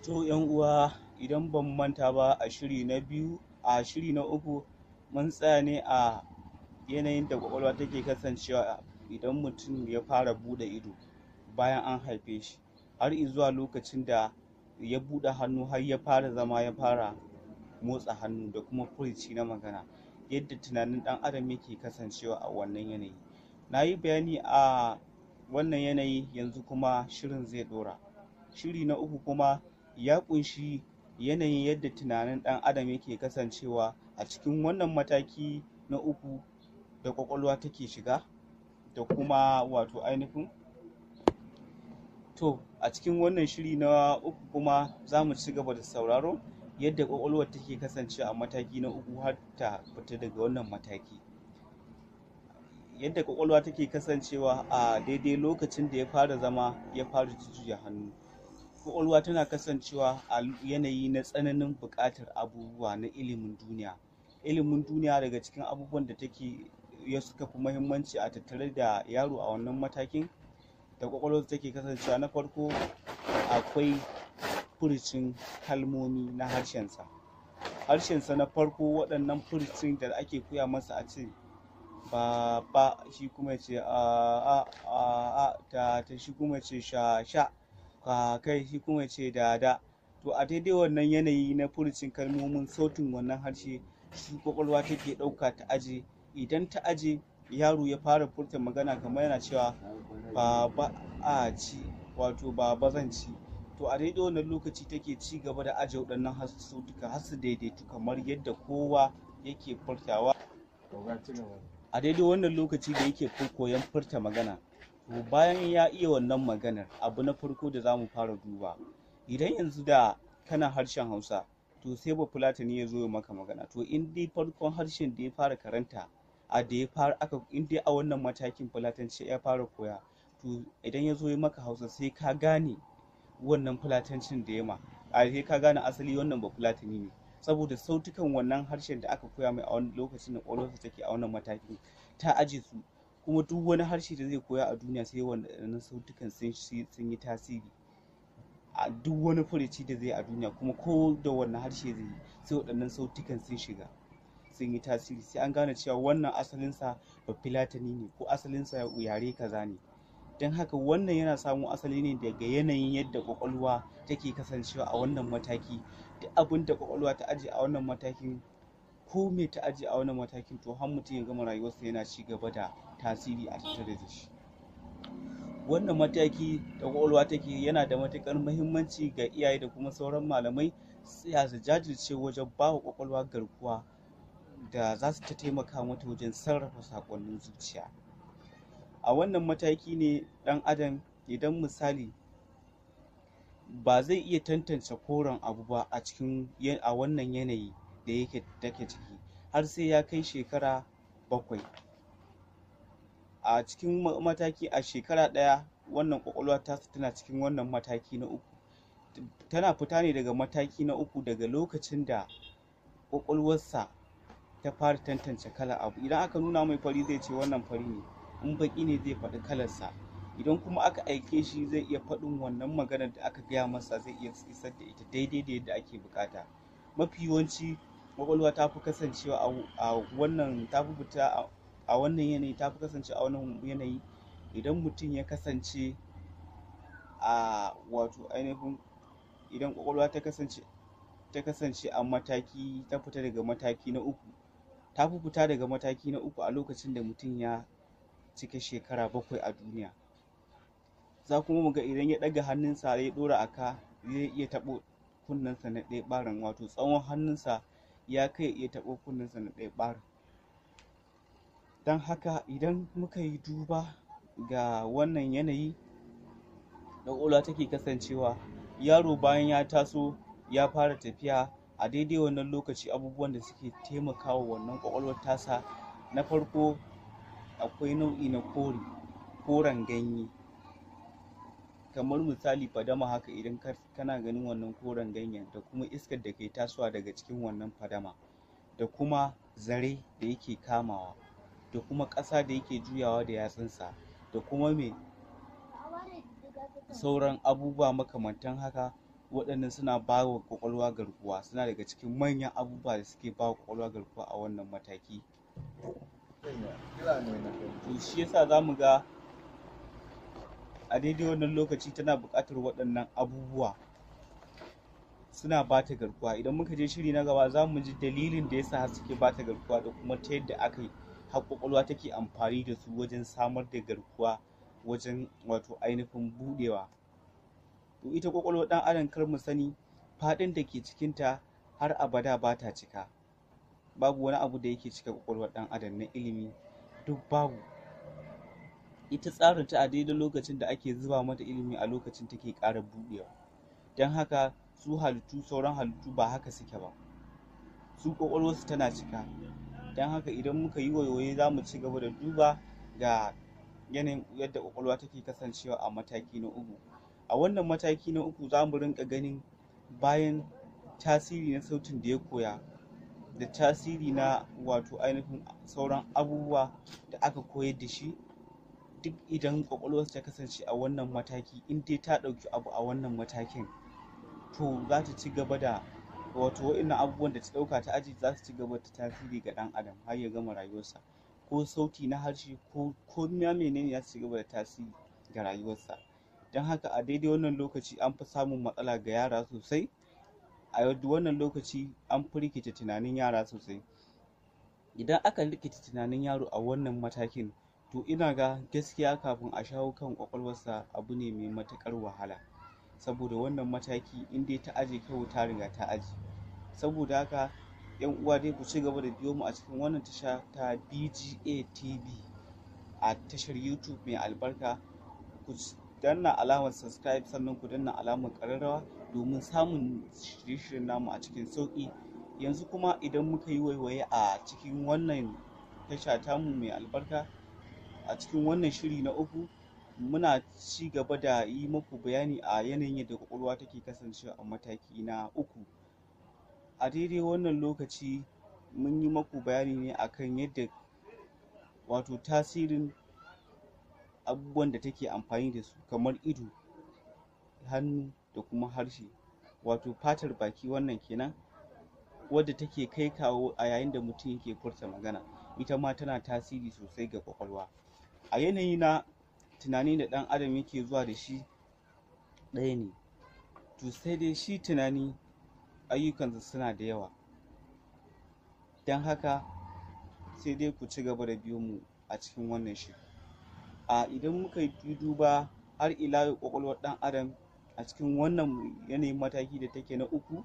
So yan uwa idan ban manta ba a shiri na biyu a shiri na uku mun tsaya ne a yanayin da kwakwalwa take kasancewa idan mutum ya fara buɗe ido bayan an haife shi har zuwa lokacin da ya buɗe hannu har ya fara zama ya fara motsa hannu da kuma furici na magana yadda tunanin ɗan adam yake kasancewa a wannan yanayi na yi bayani a wannan yanayi yanzu kuma shirin zai ɗora shiri na uku kuma ya ƙunshi yanayin yadda tunanin ɗan adam yake kasancewa a cikin wannan mataki na uku da ƙwaƙwalwa take shiga da kuma wato ainihin to a cikin wannan shiri na uku kuma za mu ci gaba da sauraro yadda ƙwaƙwalwar take kasancewa a mataki na uku har ta fita daga wannan mataki yadda ƙwaƙwalwa take kasancewa a daidai lokacin da ya fara zama ya fara jujjuya hannu ƙwaƙwalwa tana kasancewa a yanayi na tsananin buƙatar abubuwa na ilimin duniya ilimin duniya daga cikin abubuwan da take ya suka fi muhimmanci a tattare da yaro a wannan matakin da ƙwaƙwalwar take kasancewa na farko akwai furucin kalmomi na harshensa harshensa na farko waɗannan furucin da ake koya masa a ce ba ba shi kuma ce a a a a ta ta shi kuma ce sha sha ka kai shi kuma ce da da to a daidai wannan yanayi na furucin kalmomin sautin wannan harshe shi kwakwalwa take ɗauka ta aje idan ta aje yaro ya fara furta magana kamar yana cewa baba a ci wato baba zan ci to a daidai wannan lokaci take ci gaba da aje waɗannan sautuka har su daidaitu kamar yadda kowa yake furtawa a daidai wannan lokaci da yake koyon furta magana to bayan ya iya wannan maganar abu na farko da za mu fara duba idan yanzu da kana harshen hausa to sai ba fulatani ya zo ya maka magana to in dai farkon harshen da ya fara karanta a da ya fara aka in dai a wannan matakin fulatanci ya fara koya to idan ya zo ya maka hausa sai ka gane wannan fulatancin da ya ma a sai ka gane asali wannan ba fulatani ne saboda sautukan wannan harshen da aka koya mai a wani lokacin da ƙwaƙwalwarsa take a wannan matakin ta aje su kuma duk wani harshe da zai koya a duniya sai wannan sautukan sun yi tasiri a duk wani furici da zai a duniya kuma ko da wannan harshe zai yi sai waɗannan sautukan sun shiga sun yi tasiri sai an gane cewa wannan asalinsa ba filatani ne ko asalinsa yare kaza ne don haka wannan yana samo asali ne daga yanayin yadda kwakwalwa take kasancewa a wannan mataki duk abin da kwakwalwa ta aje a wannan matakin ko me ta aje a wannan matakin to har mutum ya gama rayuwarsa yana ci gaba da tasiri a tattare da shi wannan mataki da kwakwalwa take yana da matuƙar muhimmanci ga iyaye da kuma sauran malamai tsaya su jajirce wajen ba wa kwakwalwa garkuwa da za su ta taimaka mata wajen sarrafa saƙonnin zuciya a wannan mataki ne ɗan adam idan misali ba zai iya tantance koren abu ba a cikin a wannan yanayi da yake take ciki har sai ya kai shekara bakwai a cikin mataki a shekara ɗaya wannan ƙwaƙwalwa ta tana cikin wannan mataki na uku tana fita ne daga mataki na uku daga lokacin da ƙwaƙwalwarsa ta fara tantance kalar abu idan aka nuna mai fari zai ce wannan fari ne in baƙi ne zai faɗi kalarsa idan kuma aka aike shi zai iya faɗin wannan maganar da aka gaya masa zai iya isar da ita daidai da yadda ake buƙata mafi yawanci ƙwaƙwalwa ta fi kasancewa a wannan ta fi fita a wannan yanayi ta fi kasance a wannan yanayi idan mutum ya kasance a wato ainihin idan ƙwaƙwalwa ta kasance ta kasance a mataki ta fita daga mataki na uku ta fi fita daga mataki na uku a lokacin da mutum ya cika shekara bakwai a duniya za kuma mu ga idan ya ɗaga hannunsa ya ɗora a ka zai iya taɓo kunnensa na ɗaya ɓarin wato tsawon hannunsa ya kai iya taɓo kunnensa na ɗaya ɓarin don haka idan muka yi duba ga wannan yanayi da ƙwaƙwalwa take kasancewa yaro bayan ya taso ya fara tafiya a daidai wannan lokaci abubuwan da suke taimakawa wannan ƙwaƙwalwar tasa na farko akwai nau'i na kore koren ganye kamar misali fadama haka idan kana ganin wannan koren ganyen da kuma iskar da ke tasowa daga cikin wannan fadama da kuma zare da yake kamawa da kuma ƙasa da yake juyawa da yatsunsa da kuma me sauran abubuwa makamantan haka waɗannan suna ba wa ƙwaƙwalwa garkuwa suna daga cikin manyan abubuwa da suke ba wa ƙwaƙwalwa garkuwa a wannan mataki to shi yasa za mu ga a daidai wannan lokaci tana buƙatar waɗannan abubuwa suna ba ta garkuwa idan muka je shiri na gaba za mu ji dalilin da yasa suke ba ta garkuwa da kuma ta yadda aka yi har ƙwaƙwalwa take amfani da su wajen samar da garkuwa wajen wato ainihin buɗewa to ita ƙwaƙwalwar ɗan adam kar mu sani faɗin da ke cikinta har abada ba ta cika babu wani abu da yake cika ƙwaƙwalwar ɗan adam na ilimi duk babu ita tsarin ta a daidai lokacin da ake zuba mata ilimi a lokacin take ƙara buɗewa don haka su halittu sauran halittu ba haka suke ba su ƙwaƙwalwarsu tana cika don haka idan muka yi waiwaye za mu ci gaba da duba ga yanayin yadda ƙwaƙwalwa take kasancewa a mataki na uku a wannan mataki na uku za mu rinka ganin bayan tasiri na sautin da ya koya da tasiri na wato ainihin sauran abubuwa da aka koyar da shi duk idan ƙwaƙwalwarsa ta kasance a wannan mataki in dai ta ɗauki abu a wannan matakin to za ta ci gaba da wato wa'innan abubuwan da ta ɗauka ta aji za su ci gaba da tasiri ga ɗan adam har ya gama rayuwarsa ko sauti na harshe ko ko ma menene ya ci gaba da tasiri ga rayuwarsa don haka a daidai wannan lokaci an fi samun matsala ga yara sosai a wannan lokaci an fi rikita tunanin yara sosai idan aka rikita tunanin yaro a wannan matakin to ina ga gaskiya kafin a shawo kan ƙwaƙwalwarsa abu ne mai matuƙar wahala saboda wannan mataki in dai ta aje kyau ta riga ta aje saboda haka yan uwa dai ku ci gaba da biyo mu a cikin wannan tasha ta BGA TV a tashar YouTube mai albarka ku danna alamar subscribe sannan ku danna alamar ƙararrawa domin samun shirye-shiryen namu a cikin sauƙi yanzu kuma idan muka yi waiwaye a cikin wannan tasha tamu mai albarka a cikin wannan shiri na uku muna ci gaba da yi muku bayani a yanayin yadda ƙwaƙwalwa take kasancewa a mataki na uku a daidai wannan lokaci mun yi maku bayani ne akan yadda wato tasirin abubuwan da take amfani da su kamar ido hannu da kuma harshe wato fatar baki wannan kenan wadda take kai kawo a yayin da mutum yake furta magana ita ma tana tasiri sosai ga ƙwaƙwalwa a yanayi na tunani da ɗan adam yake zuwa da shi ɗaya ne to sai dai shi tunani ayyukansa suna da yawa don haka sai dai ku ci gaba da biyo mu a cikin wannan shiri a idan muka yi duba har ila yau ƙwaƙwalwar ɗan adam a cikin wannan yanayin mataki da take na uku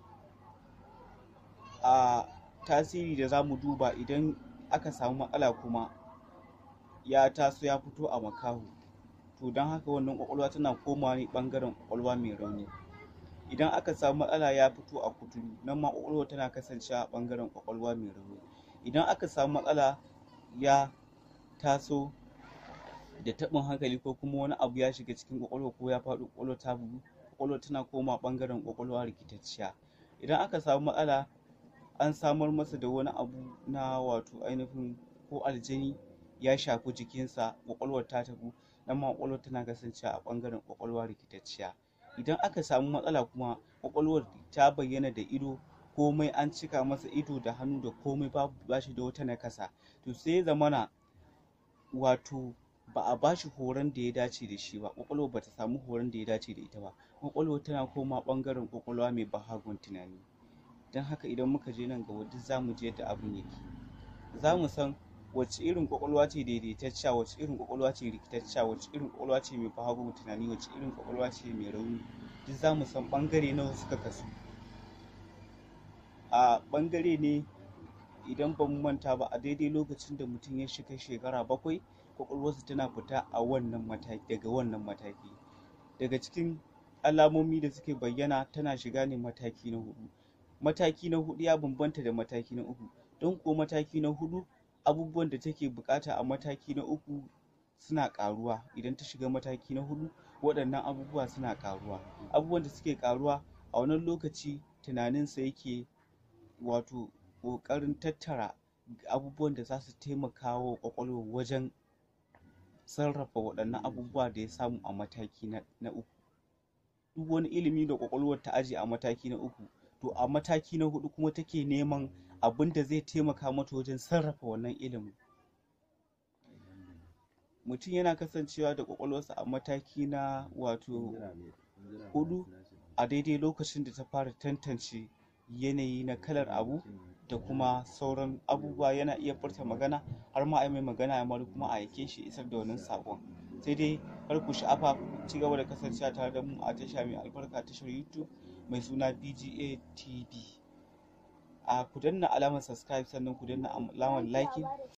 a tasiri da za mu duba idan aka samu matsala kuma ya taso ya fito a makaho to don haka wannan ƙwaƙwalwa tana komawa ne ɓangaren ƙwaƙwalwa mai rauni idan aka samu matsala ya fito a kuturu nan ma ƙwaƙwalwa tana kasancewa a ɓangaren ƙwaƙwalwa mai rauni idan aka samu matsala ya taso da taɓin hankali ko kuma wani abu ya shiga cikin ƙwaƙwalwa ko ya faɗo ƙwaƙwalwa ta bugu ƙwaƙwalwa tana komawa ɓangaren ƙwaƙwalwa rikitacciya idan aka samu matsala an samar masa da wani abu na wato ainihin ko aljani ya shafi jikinsa ƙwaƙwalwar ta tabu nan ma ƙwaƙwalwar tana kasancewa a ɓangaren ƙwaƙwalwa rikitacciya idan aka samu matsala kuma ƙwaƙwalwar ta bayyana da ido komai an cika masa ido da hannu da komai babu bashi da wata nakasa to sai ya zamana wato ba a bashi horon da ya dace da shi ba ƙwaƙwalwar bata samu horon da ya dace da ita ba ƙwaƙwalwar tana koma ɓangaren ƙwaƙwalwa mai bahagon tunani don haka idan muka je nan gaba duk za mu je yadda abin yake za mu san wacce irin ƙwaƙwalwa ce daidaitacciya wacce irin ƙwaƙwalwa ce rikitacciya wacce irin ƙwaƙwalwa ce mai bahagon tunani wacce irin ƙwaƙwalwa ce mai rauni duk za mu san ɓangare nawa suka kasu a ɓangare ne idan ba mu manta ba a daidai lokacin da mutum ya shiga shekara bakwai ƙwaƙwalwarsa tana fita a wannan mataki daga wannan mataki daga cikin alamomi da suke bayyana tana shiga ne mataki na hudu mataki na hudu ya bambanta da mataki na uku don ko mataki na hudu abubuwan da take bukata a mataki na uku suna karuwa idan ta shiga mataki na hudu waɗannan abubuwa suna karuwa abubuwan da suke karuwa a wannan lokaci tunaninsa yake wato ƙoƙarin tattara abubuwan da za su taimaka wa ƙwaƙwalwar wajen sarrafa waɗannan abubuwa da ya samu a mataki na uku duk wani ilimi da kwakwalwar ta aje a mataki na uku to a mataki na hudu kuma take neman abin da zai taimaka mata wajen sarrafa wannan ilimin mutum yana kasancewa da kwakwalwarsa a mataki na wato hudu a daidai lokacin da ta fara tantance yanayi na kalar abu da kuma sauran abubuwa yana iya furta magana har ma a mai magana ya mari kuma a aike shi isar da wannan saƙon sai dai kar ku sha'afa ku ci gaba da kasancewa tare da mu a tasha mai albarka tashar youtube mai suna bga tv a ku danna alamar subscribe sannan ku danna alamar liking